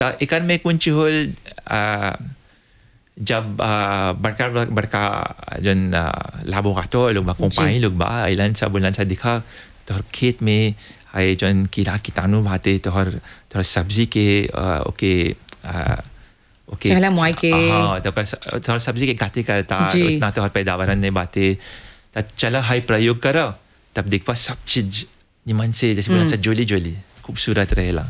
त एकर में कुछ होल आ, जब आ, बड़का बड़का जन लाबोराटो लोग बा कंपानी लोग बा अइलन सब बोलन सा दिखा तोहर खेत में आए जन कीड़ा कीटाणु भाते तोहर तोहर सब्जी के आ, ओके आ, ओके चहला मुआई के। हाँ तो ओकर स- तोहर सब्जी के गाते करता जी। उतना तोहर पैदावार नहीं बाते त चल हाई प्रयोग कर तब देखवा सब चीज निमन से जैसे बोला सा जोली जोली खूबसूरत रहेला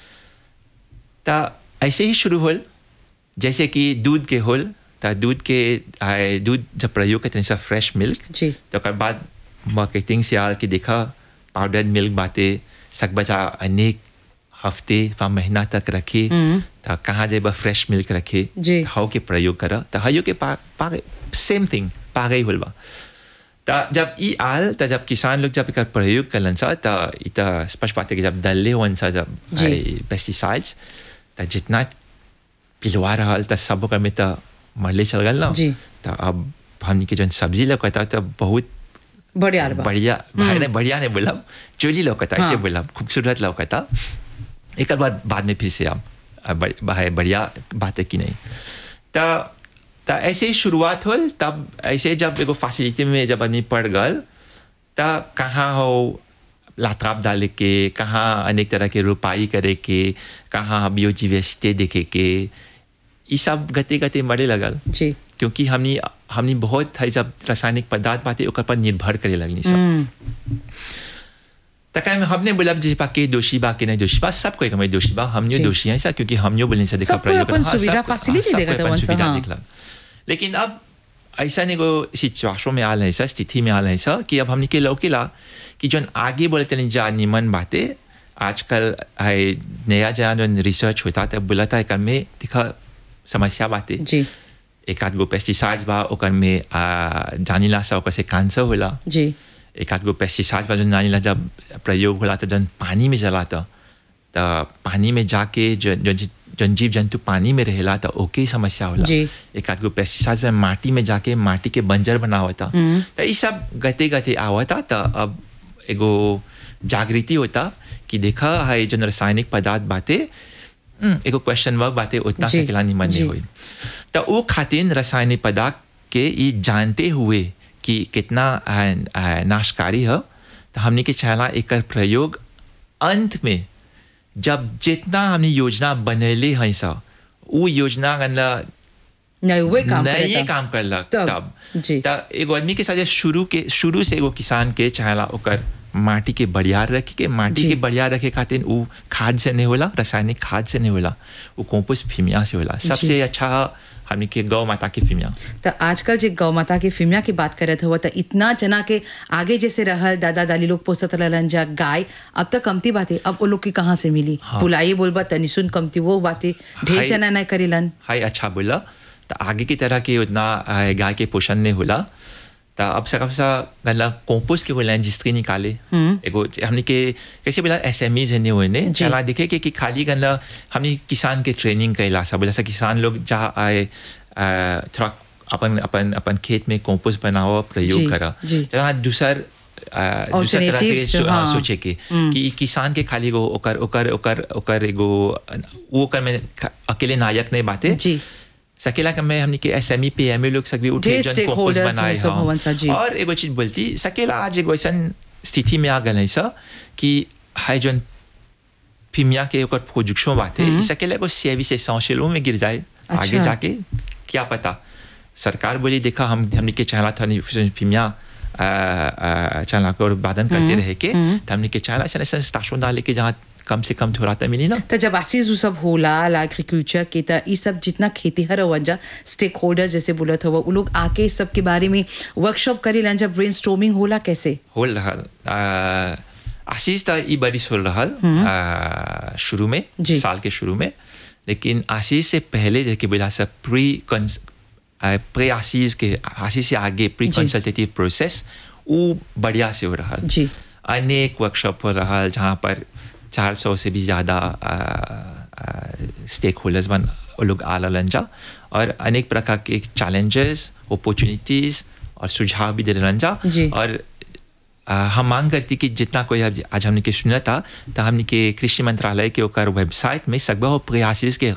त ऐसे ही शुरू होल जैसे कि दूध के होल त दूध के आए, दूध जब प्रयोग करते हैं सब फ्रेश मिल्क जी तो ओकर बाद मार्केटिंग से आल के देखा पाउडर मिल्क बाते सक बचा अनेक हफ्ते व महीना तक रखे तो कहाँ जाए फ्रेश मिल्क रखे जी। हाउ के प्रयोग करा तो हयो के पा, पा सेम थिंग पा गई होल बा त जब ई आल त जब किसान लोग जब एकर प्रयोग करलन सा त ई त स्पष्ट बात है कि जब डलले हुअन सा जब जी। पेस्टिसाइड्स त जितना पिलवा रहल त सब ओकर में त मरले चल गल ना जी। त अब हमनी के जन सब्जी लगता त बहुत बढ़िया बा बढ़िया भाई ने बढ़िया नहीं बोला चोली लौकता ऐसे हाँ। बोला खूबसूरत लौकता एक बाद बाद में फिर से आप अब बड़- भाई बढ़िया बात है कि नहीं त त ऐसे ही शुरुआत होल तब ऐसे जब एगो फैसिलिटी में जब आदमी पड़ गल त कहाँ हो लाताब डाले के कहाँ अनेक तरह के रोपाई करे के कहाँ बियोजीवेसिटी देखे के ये सब गते गते मरे लगल जी क्योंकि हमनी हमनी बहुत है जब रासायनिक पदार्थ बाते ओकर पर निर्भर करे लगनी सब तका में हमने बोला जी पा के दोषी बा के नहीं दोषी बा सब कोई हमें दोषी बा हमने जी। दोषी है ऐसा क्योंकि हमने बोलने से देखा सब कोई अपन हाँ, सब सुविधा, कोई- facility हाँ, सब देखा कोई था अपन वंश, सुविधा हाँ। देखला लेकिन अब ऐसा नहीं को सिचुएशन में आल है ऐसा स्थिति में आल है ऐसा कि अब हमने के लौकेला कि जो आगे बोलते नहीं जा निमन बातें आजकल है नया जहाँ जो रिसर्च होता तब बोला था एक में दिखा समस्या बातें जी एक आध गो पेस्टिसाइड्स बा ओकर में आ, जानिला सा ओकर से कैंसर होला जी एक आध गो पेस्टिसाइड्स बा जो जानिला जब प्रयोग होला तो जन पानी में जला था तो पानी में जाके जन जन जन जीव जंतु पानी में रहेला तो ओके ही समस्या होला जी। एक आध गो पेस्टिसाइड्स में माटी में जाके माटी के बंजर बनावता तो ये सब गते गते आवता तो अब एगो जागृति होता कि देखा है जो रासायनिक पदार्थ बातें हम्म, एगो क्वेश्चन वर्क बातें उतना जी, सकेला निमन जी। नहीं हुई तो वो खातिर रासायनिक पदार्थ के ये जानते हुए कि कितना आ, आ, नाशकारी है तो हमने के चाहला एक प्रयोग अंत में जब जितना हमने योजना बनैले हैं सा वो योजना गनला नहीं हुए काम नहीं करे ये था। काम करलक तब, तब जी। त एगो आदमी के साथ ये शुरू के शुरू से एगो किसान के चाहला ओकर माटी के बढ़िया रखे के माटी जी। के बढ़िया रखे खातिर उ खाद से नहीं होला रासायनिक खाद से नहीं होला वो कंपोस्ट फिमिया से होला सबसे अच्छा हमनी के गौ माता के फिमिया तो आजकल जे गौ माता के फिमिया की बात करत हुआ तो इतना जना के आगे जैसे रहल दादा दादी लोग पोसत रहलन जा गाय अब तक कमती बातें अब वो लोग की कहाँ से मिली बुलाई बोलबा तनी सुन कमती वो बातें ढेर हाय। जना नहीं करेलन हाय अच्छा बोला तो आगे की तरह के उतना आ, गाय के पोषण नहीं होला तो अब सब सा गला कंपोस्ट के बोला रजिस्ट्री निकाले एगो हमने के कैसे बोला एस एम ईज नहीं हुए ने जी। चला देखे कि, कि खाली गला हमने किसान के ट्रेनिंग कैला सा बोला सा किसान लोग जहाँ आए आ, थोड़ा अपन अपन अपन खेत में कंपोस्ट बनाओ जी, प्रयोग करा जी। जहाँ दूसर आ, दूसर तरह से Alternatives, सो- हाँ, हाँ। सोचे के कि किसान के खाली गो ओकर ओकर ओकर ओकर एगो वो ओकर में ख- अकेले नायक नहीं बाते जी सकेला का मैं हमने के एसएमई पे एमए लोग सभी उठे ढेर जन stakeholders कंपोस्ट बनाए वो सब होवन सा, जी। हाँ। और एगो चीज बोलती सकेला आज एगो ऐसा स्थिति में आ गए है सा कि हाई जन फिमिया के ओकर प्रोडक्शन बाते ई सकेला एगो सेवी से सौशेलों में गिर जाए आगे अच्छा। जाके क्या पता सरकार बोली देखा हम हमने के चाहला था नहीं फिमिया चाहला को उत्पादन करते रहे के तो हमने के चाहला ऐसा ऐसा स्टेशन डाले के जहाँ कम से कम थोड़ा तो मिली ना तो जब आसीज उ सब होला एग्रीकल्चर के त ई सब जितना खेती हर वंजा स्टेक होल्डर जैसे बोलत हुआ उ लोग आके इस सब के बारे में वर्कशॉप करेलन जब ब्रेन होला कैसे होल रहल आ, आशीष त ई बरिस होल रहल आ, शुरू में जी। साल के शुरू में लेकिन आशीष से पहले जेके बोला सब प्री प्री आशीष के आशीष से आगे प्री जी। कंसल्टेटिव प्रोसेस वो बढ़िया से हो रहल जी। अनेक वर्कशॉप हो रहल जहाँ पर 400 से भी ज़्यादा स्टेक होल्डर्स बन वो लोग आ रहलन जा और अनेक प्रकार के चैलेंजेस अपॉर्चुनिटीज और सुझाव भी दे रहलन जा जी। और आ, हम मांग करती कि जितना कोई आज आज हमने के सुना था तो हमने के कृषि मंत्रालय के ओकर वेबसाइट में सकबा हो प्रयासिस के